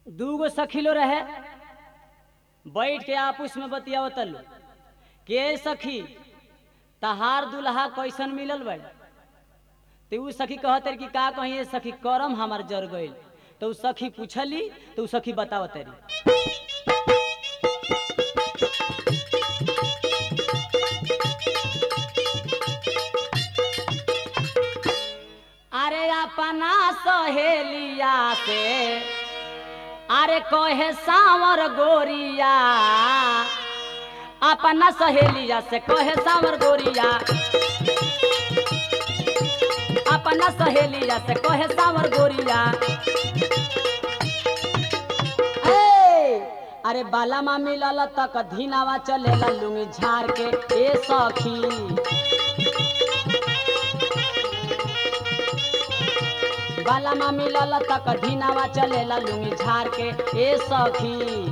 दूगो सखीलो रहे बैठ के आपस में बतियावत लो के सखी तहार दुल्हा कैसन मिलल बा तो उ सखी कहत रही कि का कही ये सखी करम हमार जर गइल तो उ सखी पूछली तो उ सखी बतावत रही अरे अपना सहेलिया से अरे कहे सावर गोरिया अपना सहेलिया से कहे सावर गोरिया अपना सहेलिया से कहे सावर गोरिया ए, अरे बाला मा मिलल तक धीनावा चलेला लुंगी झाड़ के ए सखी बाला मा मिलल तक ढीनावा चलेला लुंगी झाड़ के ए सखी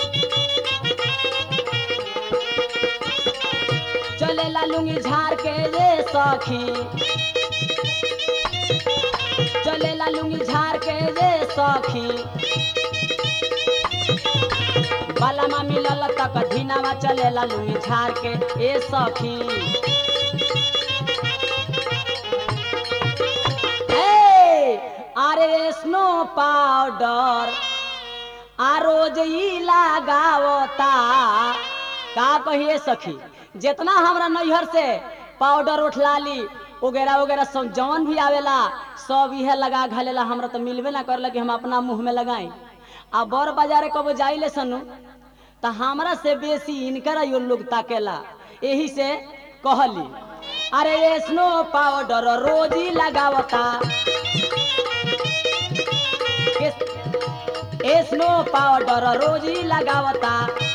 चलेला लुंगी झाड़ के ए सखी चलेला लुंगी झाड़ के ए सखी बाला मा मिलल तक ढीनावा चलेला लुंगी झाड़ के ए सखी ए, अरे स्नो पाउडर आ रोज ई लगावता का कहिए सखी जितना हमरा नैहर से पाउडर उठलाली वगैरह वगैरह सब जवन भी आवेला सब इहे लगा घालेला हमरा तो मिलबे ना करला कि हम अपना मुंह में लगाई आ बड़ बाजारे कबो जाइले सनु तो हमरा से बेसी इनकर यो लोग ताकेला यही से कहली अरे ये स्नो पाउडर रोज ही लगावता ए स्नो पाउडर रोज ही लगावता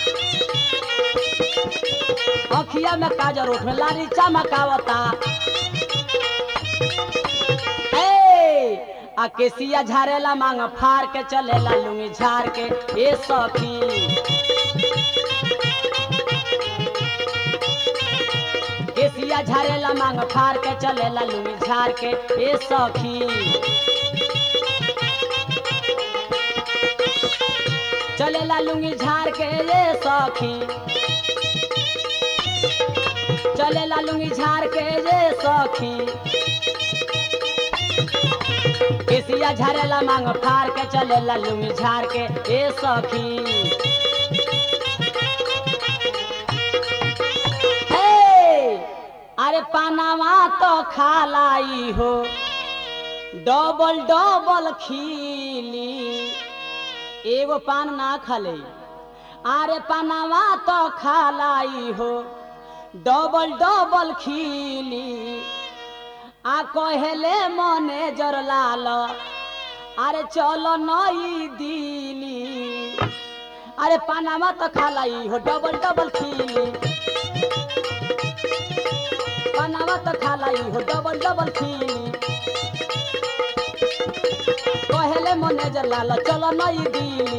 अखिया में काजर उठ में लाली चमकावता ए आ केसिया झारेला मांग फाड़ के चलेला लुंगी झाड़ के ए सखी केसिया झारेला मांग फाड़ के चलेला लुंगी झाड़ के ए सखी चलेला लुंगी झाड़ के ये सखी चलेला लुंगी झाड़ के ये सखी केसिया झाड़ेला मांग फाड़ के चलेला लुंगी झाड़ के ए सखी ए, अरे पानावा तो खालाई हो डबल डबल खीली एगो पान ना खाले अरे पानावा तो खालाई हो डबल डबल खीली आ कहेले मने जर लाल अरे चलो नई दिली अरे पानावा तो खालाई हो डबल डबल खीली पानावा तो खालाई हो डबल डबल खीली कहेले मने जर लाल चलो नई दिली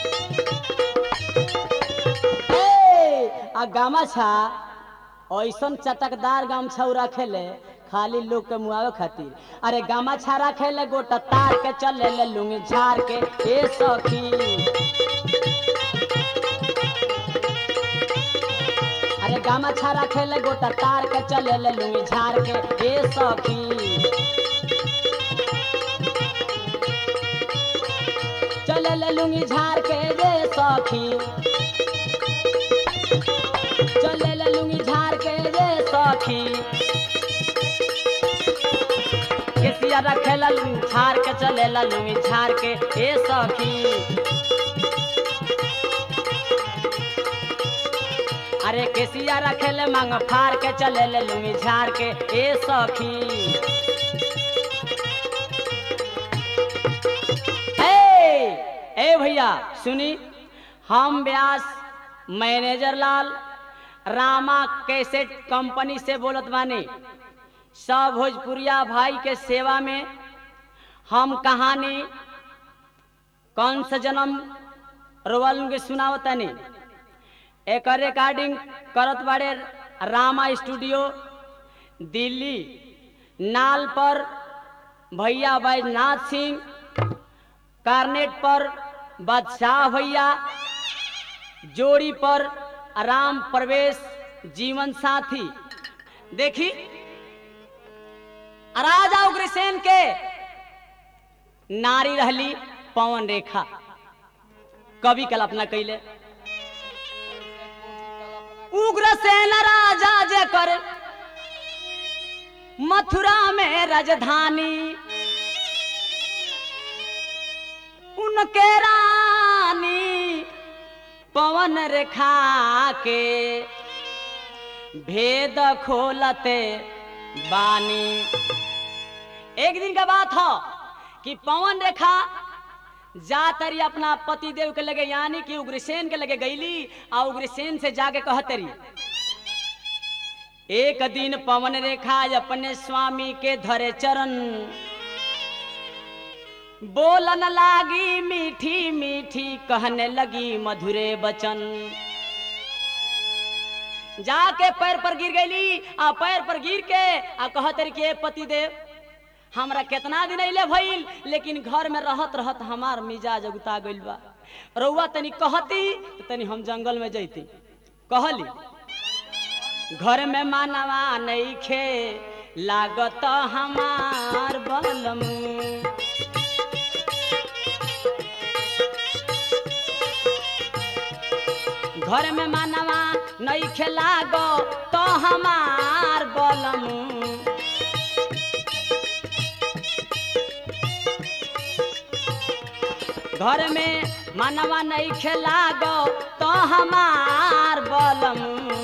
ए, आ गामछा ऐसन चटकदार गामछा रखेले खाली लोग के मुआवे खातिर अरे गामछा रखेले गोटा तार के चले ले लुंगी झाड़ के ए सखी अरे गामछा रखेले गोटा तार के चले ले लुंगी झाड़ के ए सखी चले ले लुंगी झाड़ के रे सखी चले ले लुंगी झाड़ के रे सखी केसिया रखेला लुंगी झाड़ के चले ला लुंगी झाड़ के ए सखी अरे केसिया रखेले मांग फाड़ के चले ले लुंगी झाड़ के ए सखी ए ए भैया सुनी हम Vyas manager Lal Rama cassette company से बोलत बानी सब भोजपुरिया भाई के सेवा में हम कहानी कौन सा जन्म रोवल के सुनावतनी एक रिकॉर्डिंग करत बाड़े रामा स्टूडियो दिल्ली नाल पर भैया बैजनाथ सिंह कार्नेट पर बादशाह भैया जोड़ी पर आराम प्रवेश जीवन साथी देखी राजा उग्रसेन के नारी रहली पवन रेखा कवि कल्पना कैले उग्रसेन राजा जे कर मथुरा में राजधानी उनके रानी पवन रेखा के भेद खोलते बानी एक दिन का बात हो कि पवन रेखा जा तरी अपना पति देव के लगे यानी कि उग्रसेन के लगे गईली आ उग्रसेन से जाके कहतरी एक दिन पवन रेखा अपने स्वामी के धरे चरण बोलन लागी मीठी मीठी कहने लगी मधुरे बचन जाके पैर पर गिर गईली आ पैर पर गिर के आ कहतरी के पति देव हमरा केतना दिन अइले भइल लेकिन घर में रहत रहत हमार मिजाज उगता गइल बा रउआ तनी कहती तो तनी हम जंगल में जैती कहली घर में मानवा नइखे लागत हमार बलम घर में मानवा नइखे लागो तो हमार बलम घर में मनवा नहीं खेला गो तो हमार बलम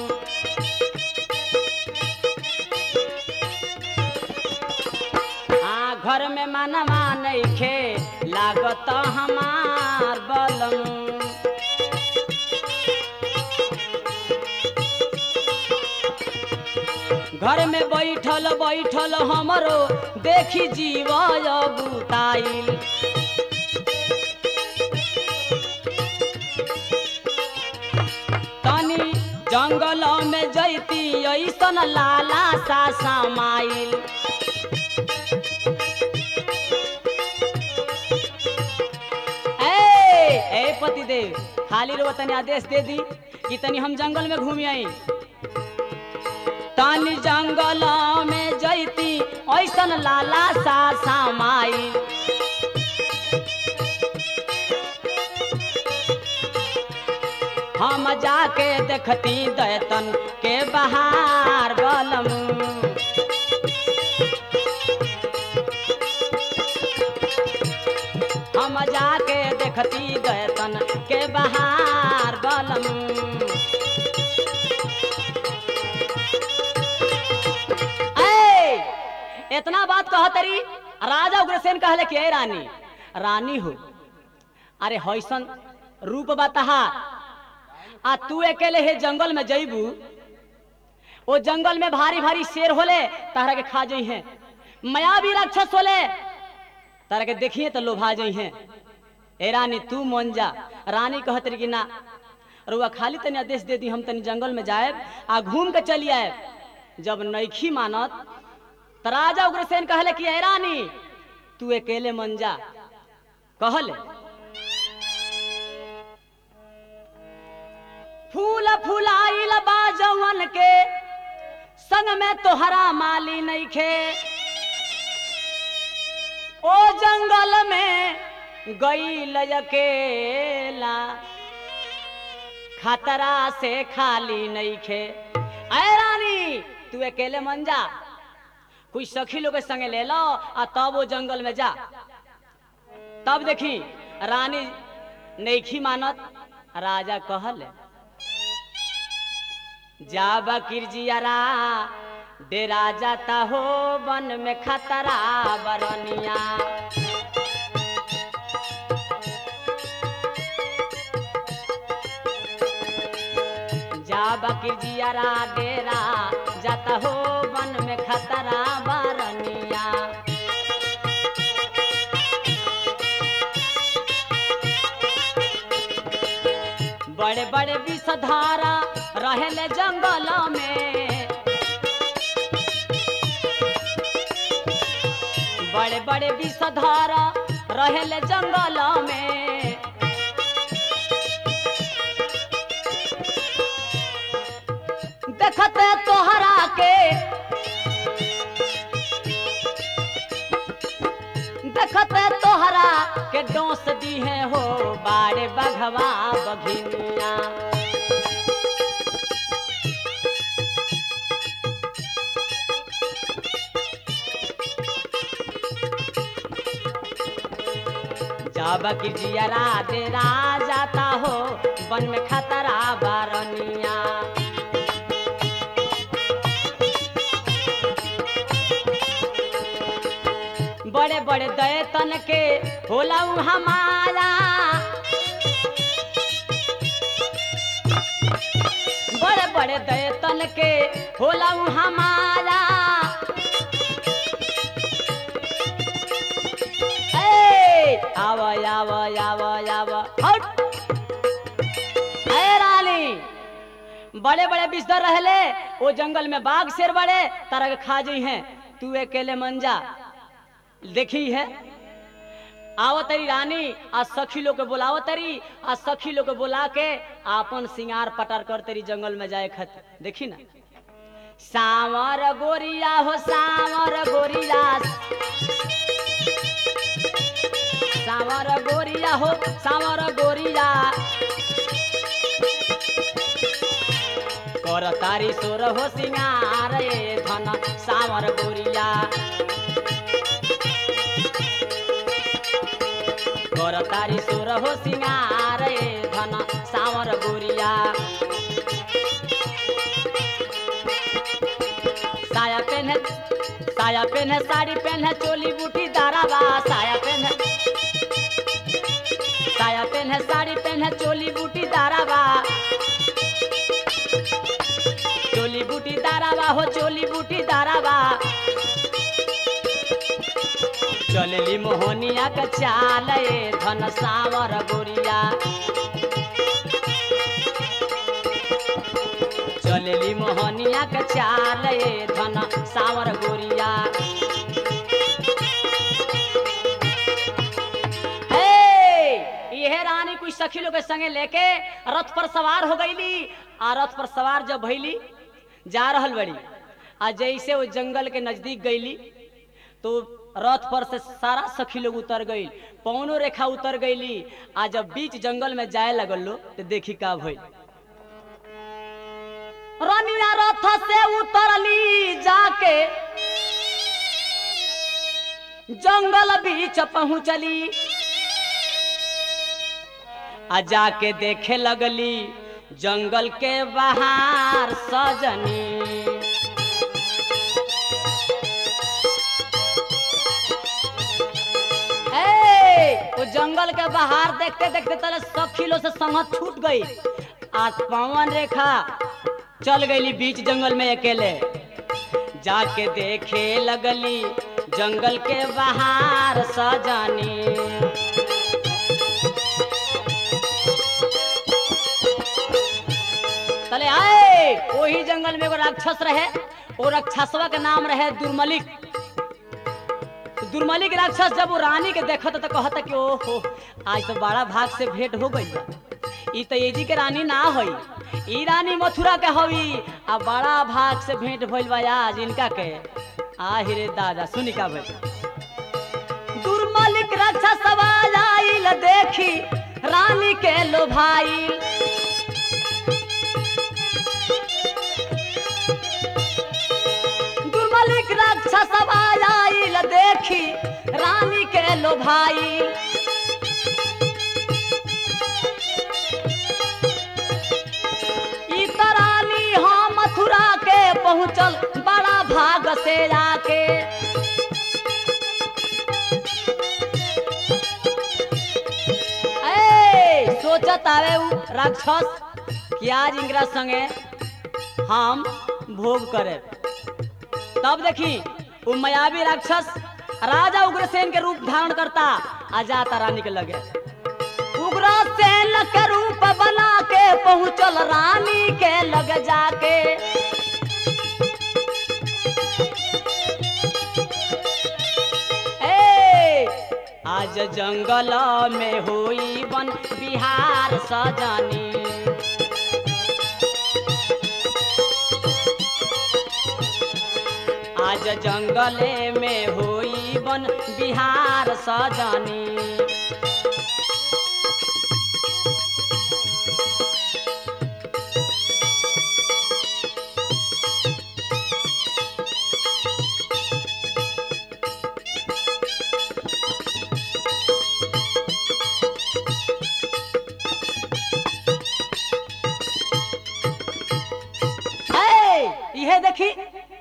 हाँ घर में मनवा नहीं खे लागत हमार बलम घर में बैठल बैठल हमरो देखी जीव गुताइल तनी जंगल में जैती ऐसन लाला सा समाइल ए ए पतिदेव खाली रो तनी आदेश दे दी कि तनी हम जंगल में घूमी आई तनी जंगल में जैती ऐसन लाला सा समाइल हम जाके देखती दैतन के बहार बलम हम जाके देखती दैतन के बहार बलम ए इतना बात कहतरी राजा उग्रसेन कहले कि ए रानी रानी हो अरे हैसन रूप बताहा आ तू अकेले हे जंगल में जईबू ओ जंगल में भारी भारी शेर होले तारा के खा जई हैं मायावी राक्षस होले तारा के देखिए तो लोभा जई हैं ए रानी तू मन जा रानी कहत रही कि ना रुआ खाली तनी आदेश दे दी हम तनी जंगल में जाए आ घूम के चली आए जब नैखी मानत त राजा उग्रसेन कहले कि ए रानी तू अकेले मन जा कहले फूल फुलाइल बाजवन के संग में तोहरा माली नइखे ओ जंगल में गईल अकेला खतरा से खाली नइखे ऐ रानी तू अकेले मन जा कुछ सखी लोग के संगे ले लो आ तब वो जंगल में जा तब देखी रानी नैखी मानत राजा कहले जा बकीर जियारा डेरा जाता हो वन में खतरा बरनिया जा बकीर जियारा डेरा जाता हो वन में खतरा बरनिया बड़े बड़े विषधारा रहले जंगल में बड़े बड़े विषधारा रहले जंगल में दोष दी है हो बाड़े बघवा बघिनिया जब कि जियरा डेरा जाता हो वन में खतरा बारनिया बड़े बड़े दए तन के होला उ हमारा बड़े बड़े दए तन के होला उ हमारा ए आव आव आव आव हट ए रानी बड़े बड़े बिस्तर रहले वो जंगल में बाघ शेर बड़े तरह के खा जी हैं तू अकेले मंजा देखी है आवत तरी रानी आ सखी लोग के बुलावत तरी आ सखी लोग के बुला के आपन सिंगार पटार कर तरी जंगल में जाए खत देखी ना सावर गोरिया हो सावर गोरिया सावर गोरिया हो सावर गोरिया कर तारी सोर हो सिंगार ए धन सावर गोरिया कर तारी सोर हो सिंगार ए धन सावर गोरिया साया पेन्हे साया पेन्हे साड़ी पेन्हे चोली बूटी दाराबा साया पेन्हे साया पेन्हे साड़ी पेन्हे चोली बूटी दाराबा चोली बूटी दाराबा हो चोली बूटी दाराबा चलली मोहनिया के चाल ए धन सावर गोरिया चलली मोहनिया के चाल ए धन सावर गोरिया हे इहे रानी कुछ सखी लोग के संगे लेके रथ पर सवार हो गईली आ रथ पर सवार जब भइली जा रहल बड़ी आ जैसे वो जंगल के नजदीक गईली तो रथ पर से सारा सखी लोग उतर गई पौनो रेखा उतर गईली आ जब बीच जंगल में जाए लगल लो तो देखी का भइल रनिया रथ से उतरली जाके जंगल बीच पहुंचली आ जाके देखे लगली जंगल के बाहर सजनी ए, वो जंगल के बाहर देखते देखते तले सखी लोग से संगत छूट गई आज पवन रेखा चल गई बीच जंगल में अकेले जाके देखे लगली जंगल के बाहर सजानी तले आए वही जंगल में एगो राक्षस रहे वो राक्षसवा के नाम रहे दुर्मलिक दुर्मलिक राक्षस जब वो रानी के देखत तो कहता कि ओहो आज तो बड़ा भाग से भेंट हो गई बा। ई तो एजी के रानी ना होई ई रानी मथुरा के हवी आ बड़ा भाग से भेंट भइल बा आज इनका के आ रे दादा सुनी का भइल दुर्मलिक राक्षस आइल देखी रानी के लोभाइल दुर्मलिक राक्षस आइल देखी रानी के लोभाइल ई त रानी हाँ मथुरा के पहुँचल बड़ा भाग से आके ए सोचत आवे उ राक्षस कि आज इंगरा संगे हम भोग करे तब देखी वो मायावी राक्षस राजा उग्रसेन के रूप धारण करता आ जाता रानी के लगे उग्रसेन के रूप बना के पहुंचल रानी के लग जाके ए, आज जंगल में होई बन बिहार सजानी आज जंगले में होई बन बिहार सजनी देखी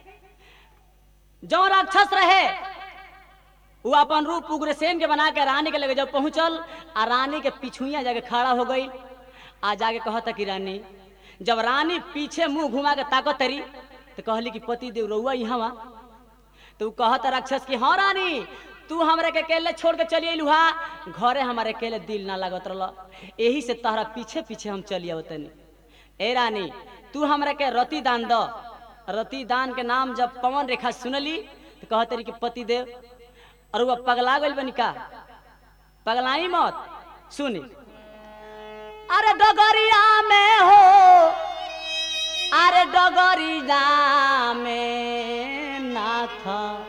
जो राक्षस रहे वो अपन रूप उग्रसेन के बना के रानी के लगे जब पहुंचल आ रानी के पिछुइया जाके खड़ा हो गई आ जाके कहता कि रानी जब रानी पीछे मुंह घुमा के ताकत तरी तो कहली कि पति देव रउआ यहाँ तो उ कहत राक्षस की हाँ रानी तू हमरे के अकेले छोड़ के चलिए लुहा घरे हमारे अकेले दिल ना लागत रह यही से तहरा पीछे पीछे हम चलिए तनी ए रानी तू हमरा के रति दान द रति दान के नाम जब पवन रेखा सुनली तो कहते रही कि पति देव और वह पगला गइल बनी का पगलाई मत सुनी अरे डगरिया में हो अरे डगरिया में नाथ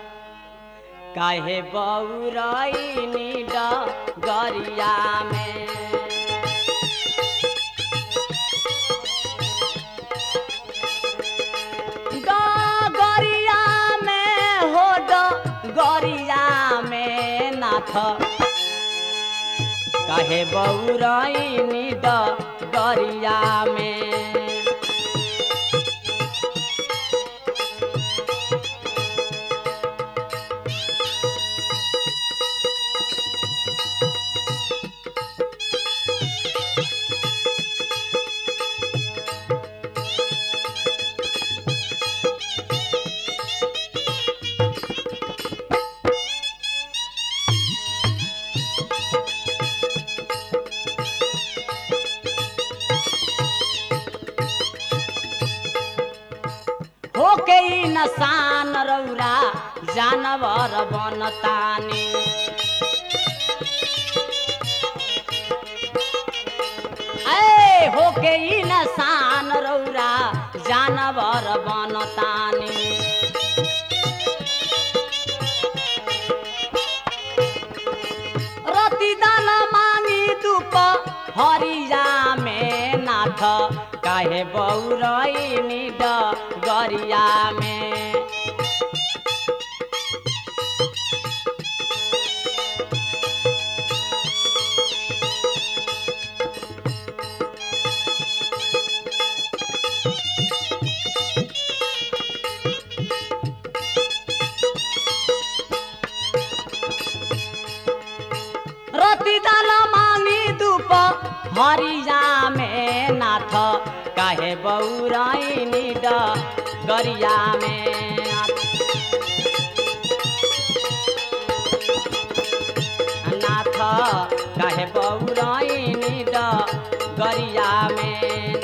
काहे बौरैनी डगरिया में डगरिया में हो डगरिया में नाथ काहे बौरैनी डगरिया में होके ई नसान रौरा जानवर बनतानी ऐ होके ई नसान रौरा जानवर बनतानी रति दान मांगी दुप हरिया में नाथ काहे बौरैनी डगरिया में रति दान मांगी दुप हरिया में नाथ काहे बौरैनी डगरिया में नाथ काहे बौरैनी डगरिया में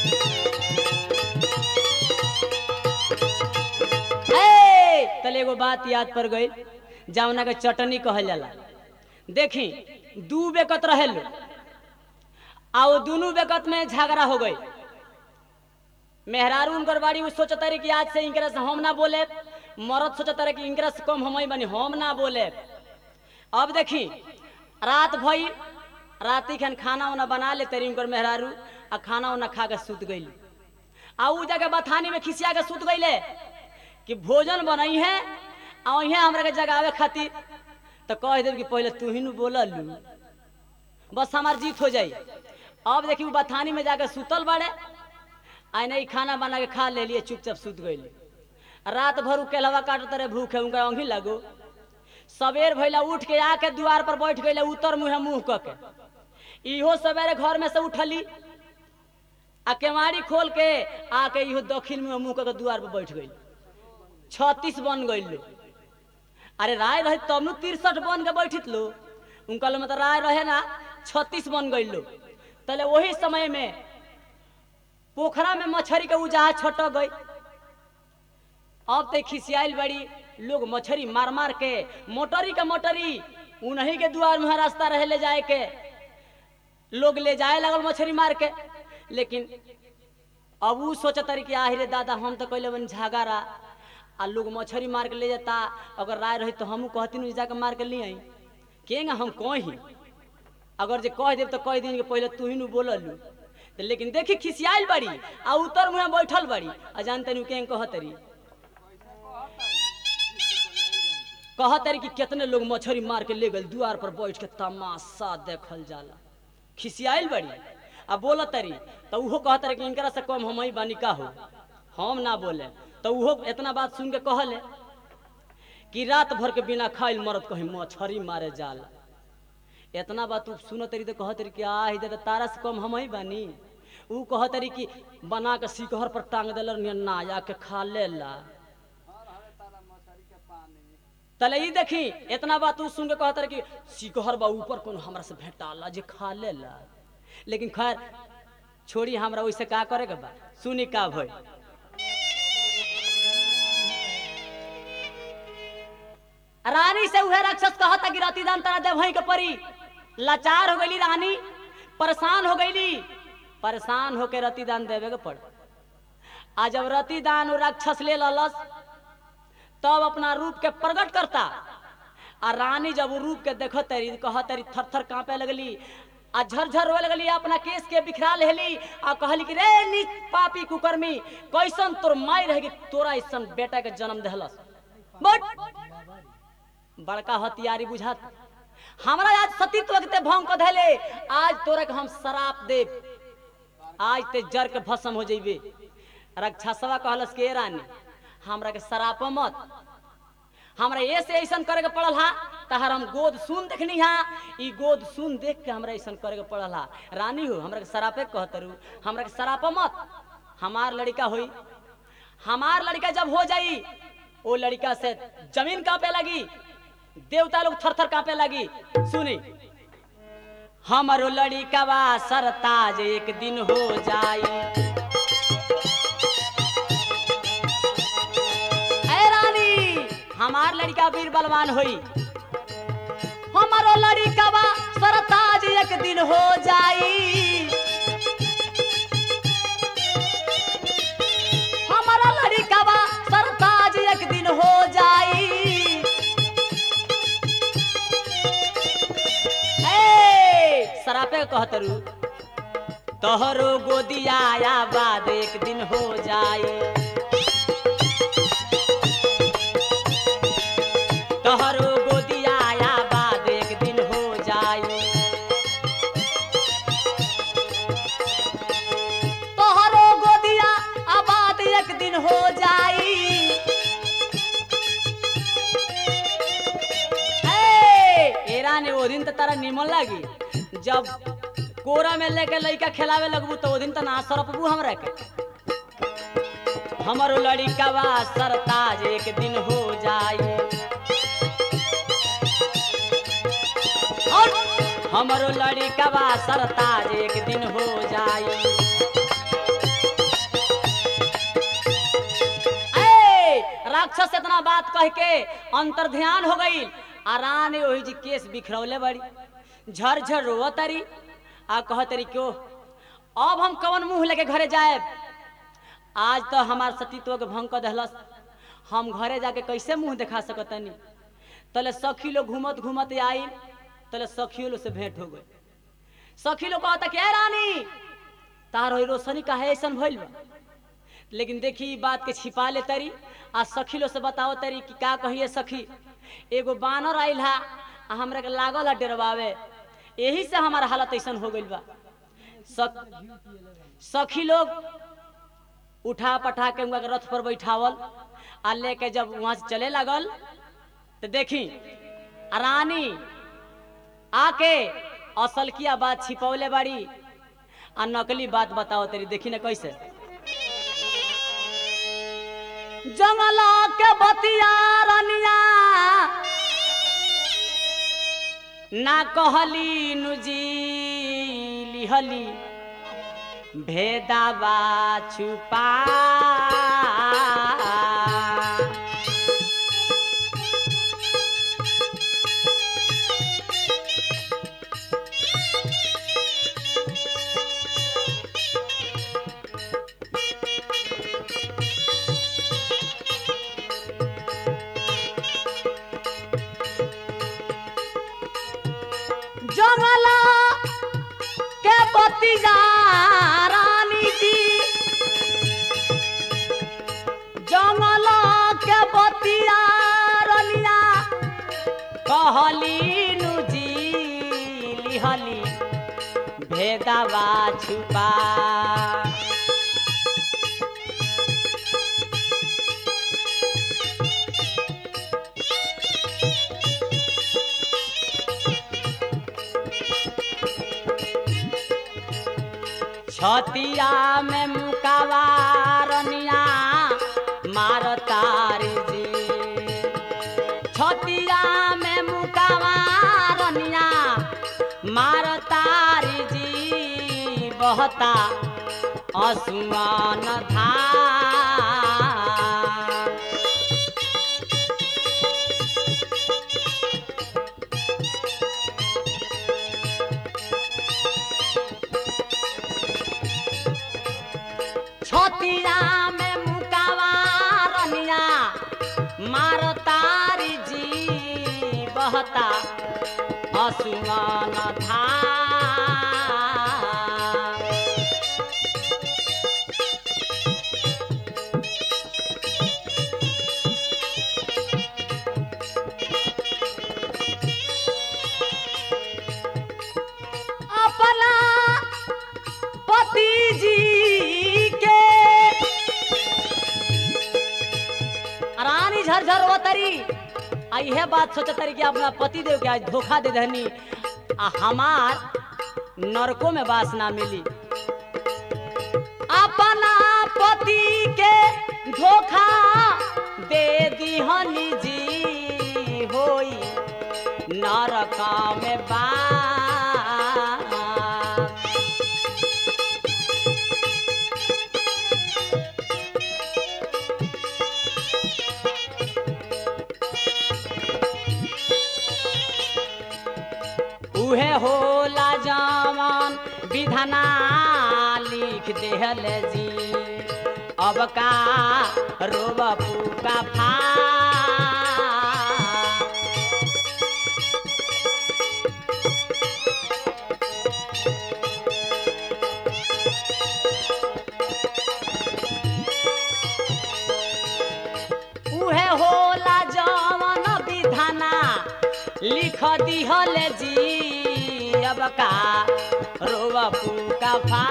ए, तले एगो बात याद पड़ गई जौना के चटनी कहल जाला देखी दू बेकत रहे लो आ वो दोनों बेकत में झगड़ा हो गई मेहरारू उनकर बाड़ी वो सोचता रही कि आज से इनकरा से हम ना बोले मरद सोचता रहे कि इनकरा से कम हम ही बनी हम ना बोले अब देखी रात भई राती खन खाना उना बना ले तेरी उनकर मेहरारू आ खाना उना खा के सुत गई आ उ जगह बथानी में खिसिया के सुत गईले कि भोजन बनई है आ वहीं हमरा के जगावे खातिर तो कह देव कि पहले तू ही नु बोलल लू बस हमार जीत हो जाई अब देखी उ बथानी में जाके सुतल बाड़े आई नहीं खाना बना के खा ले लिए चुपचाप सुत गई रात भर उ केलवा काटत रहे भूखे उनका अंगी लगो सवेर भैला उठ के आके द्वार पर बैठ गई उतर मुँह मुँह क के इहो सवेरे घर में से उठली आ केवाड़ी खोल के आके इहो दक्षिण मुँह मुँह क के द्वार पर बैठ गई छत्तीस बन गई लो अरे राय रहे तब नु तिरसठ बन के बैठित लो उनका लो मतलब राय रहे ना छत्तीस बन गई लो तले वही समय में पोखरा में मछरी के उजाहा छटक गई अब ते खिसियाइल बड़ी लोग मछरी मार मार के मोटरी के मोटरी उन्हीं के द्वार में रास्ता रहे ले जाए के लोग ले जाए लगल मछरी मार के लेकिन अब उ सोचत रही कि आहिरे दादा हम तो कैले बन झगारा आ लोग मछरी मार के ले जाता अगर राय रही तो हमू कहती जाके मार के ले आई केंगा हम कही अगर जे कह देब तो कह दिन के पहले तू ही नु बोललू तो लेकिन देखी खिसियाइल बड़ी आ उतर मुँह बैठल बड़ी आ जानते नु केंग कहतरी कहतरी कि कितने लोग मछरी मार के ले गए द्वार पर बैठ के तमाशा देखल जाला खिसियाइल बड़ी आ बोलत तरी तो उहो कहत रहे कि इनकरा से कम हम ही बानी का हो हम ना बोले तो उहो इतना बात सुन के कहले कि रात भर के बिना खाइल मरद कहीं मछरी मारे जाल इतना बात तू सुनो तरी तो कहत रही कि आ ही तो तारा से कम हम ही बानी ऊ कहत रही कि बना के सिकहर पर टांग दिल ना आके खा लेला तले ई देखी इतना बात तू सुन के कहत रही कि सिकहर बा ऊपर कोनो हमरा से भेटाला जे खा लेला लेकिन खैर छोड़ी हमरा वैसे का करे के बा सुनी का भई रानी से उहे राक्षस कहता कि रतिदान तरा दे भई के परी लाचार हो गईली रानी परेशान हो गईली परेशान होके रतिदान देवे के पड़ आ जब रतिदान उ राक्षस ले ललस तब अपना रूप के प्रकट करता आ रानी जब वो रूप के देखत तरी कहत तरी थर थर कांपे लगली आ झरझर रोए लगली अपना केस के बिखरा लेली आ कहली कि रे नीच पापी कुकर्मी कैसन तोर माई रहेगी तोरा ऐसन बेटा के जन्म देहलस बट बड़का हथियारी बुझात हमरा आज सतीत्व के ते भंग क धैले आज तोरा के हम शराप देब आज ते जर के भस्म हो जइबे रक्षसवा कहलस के रानी हमरा के शराप मत हमरा ये से ऐसन करे के पड़ल हा तहर हम गोद सुन देखनी हा ई गोद सुन देख के हमरा ऐसन करे के पड़ल हा रानी हो हमरा के शरापे कहतरू हमरा के शराप मत हमार लड़का होई हमार लड़का जब हो जाई ओ लड़का से जमीन कांपे लगी देवता लोग थर थर कांपे लगी सुनी हमारो लड़का बा सरताज एक दिन हो जाई ऐ रानी हमार लड़का वीर बलवान होई हमारो लड़का बा सरताज एक दिन हो जाई हमारा लड़का बा सरताज एक दिन हो जाई ए सरापे कहतरू तोहरो गोदिया आया बाद एक दिन हो जाई तोहरो गोदिया आया बाद एक दिन हो जाई तोहरो गोदिया आबाद एक दिन हो जाई ए एरा ने ओ दिन त तारा निमन लागी जब कोरा में लेके लइका खिलावे लगबू तो ओ दिन त ना सरपबू हमरा के हमरो लड़का बा सरताज एक दिन हो जाई और हमरो लड़का बा सरताज एक दिन हो जाई ए राक्षस इतना बात कह के अंतर ध्यान हो गई आ रानी ओही जी केस बिखरौले बड़ी झरझर रोव तरी आ कह तरी क्यों अब हम कवन मुंह लेके घरे जाए आज तो हमार सतीत्व के भंग कर दहलस हम घरे जाके कैसे मुंह दिखा सकतनी तले सखी लोग घूमत घूमत आई तले सखियों लोग से भेंट हो गई सखी लोग कहता कि "ए रानी तार होई रोशनी काहे ऐसन भइल बा लेकिन देखी ई बात के छिपा ले तरी आ सखी लोग से बताओ तरी कि का कहिए सखी एगो बानर आइल हा आ हमरा के लागल है डरवावे यही से हमार हालत ऐसन हो गइल बा सख, सखी लोग उठा पठा के उनका के रथ पर बैठावल आ लेके जब वहां से चले लागल तो देखी आ रानी आके असल किया बात छिपौले बाड़ी आ नकली बात बताओ तेरी देखी ना कैसे जंगला के बतिया रनिया ना कहली नुजी लिहली भेदावा छुपा जंगला के बतिया रानी जी जंगला के बतिया रनिया कहली नुजी लिहली भेदवा छुपा छतिया में मुकावारनिया मार तारी जी छतिया में मुकावारनिया मार तारी जी बहता असुमान धार छतिया में मुकावारनिया मार तारी जी बहता असुमान धार अपना पति जी के रानी झरझर होतरी आ इहे बात सोचतरी कि अपना पति देव के आज धोखा दे दहनी आ हमार नरको में बास ना मिली अपना पति के धोखा दे दिहनी जी होई नरका में बास उहे होला जवान विधना लिख देहल जी अब का रोब पूका फा उहे होला जवान विधना लिख दिहल जी अब का रोब पूका फा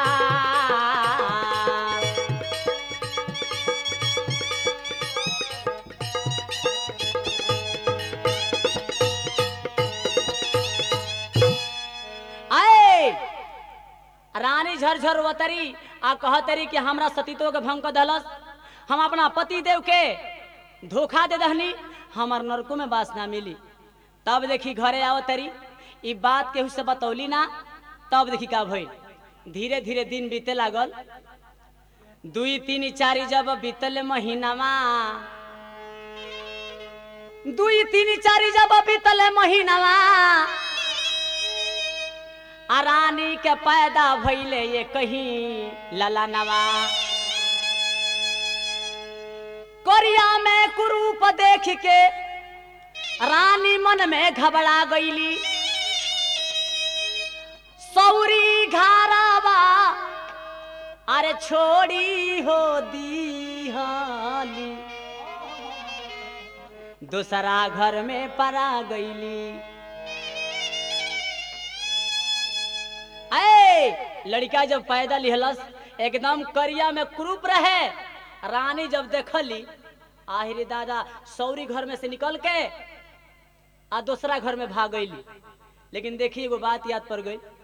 आए रानी झरझर वतरी आ कहतरी कि हमरा सतीत्व के भंग कर दहलस हम अपना पति देव के धोखा दे दहनी हमर नरको में बास ना मिली तब देखी घरे आओ तरी ई बात केहू से बतौली ना तब देखी का भइल धीरे धीरे दिन बीते लागल दुई तीन चारी जब बीतल महीनामा दुई तीन चारी जब बीतल महीनामा आ रानी के पैदा भइले ये कहीं ललानवा कोरिया में कुरूप देख के रानी मन में घबरा गईली सौरी घारावा अरे छोड़ी हो दीहाली दूसरा घर में परा गईली ऐ लड़का जब पैदा लिहलस एकदम करिया में क्रूप रहे रानी जब देखली आहिरे दादा सौरी घर में से निकल के आ दूसरा घर में भाग गईली लेकिन देखी एगो बात याद पड़ गई